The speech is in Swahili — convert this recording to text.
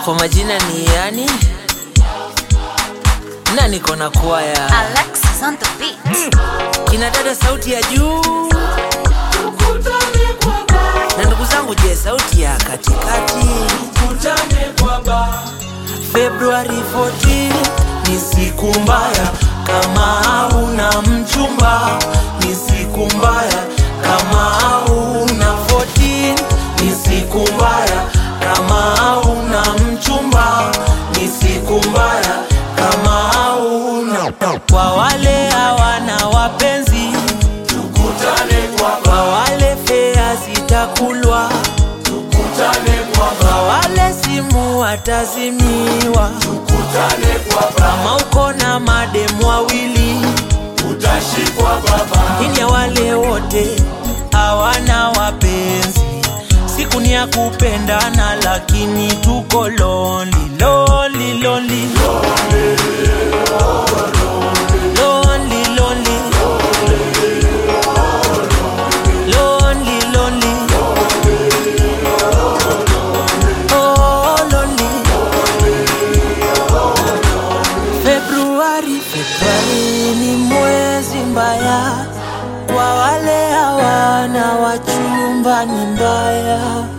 Kwa majina ni yani na niko na kwaya Alexis on the beat. kina dada sauti ya juu na ndugu zangu, je, sauti ya katikati? Februari 14 ni siku mbaya kama hauna mchumba, ni siku mbaya kama hauna 14 ni siku mbaya kama hauna mchumba, ni siku mbaya kama hauna kwa wale hawana wapenzi kwa wale fea zitakulwa kwa wale simu watazimiwa kama uko na mademu wawili ini ya wale wote hawana wapenzi siku ni ya kupendana lakini tuko lonely, lonely, lonely. Lonely, lonely. Lonely, lonely. Oh, lonely. Februari, Februari ni mwezi mbaya kwa wale hawana wachumba, ni mbaya.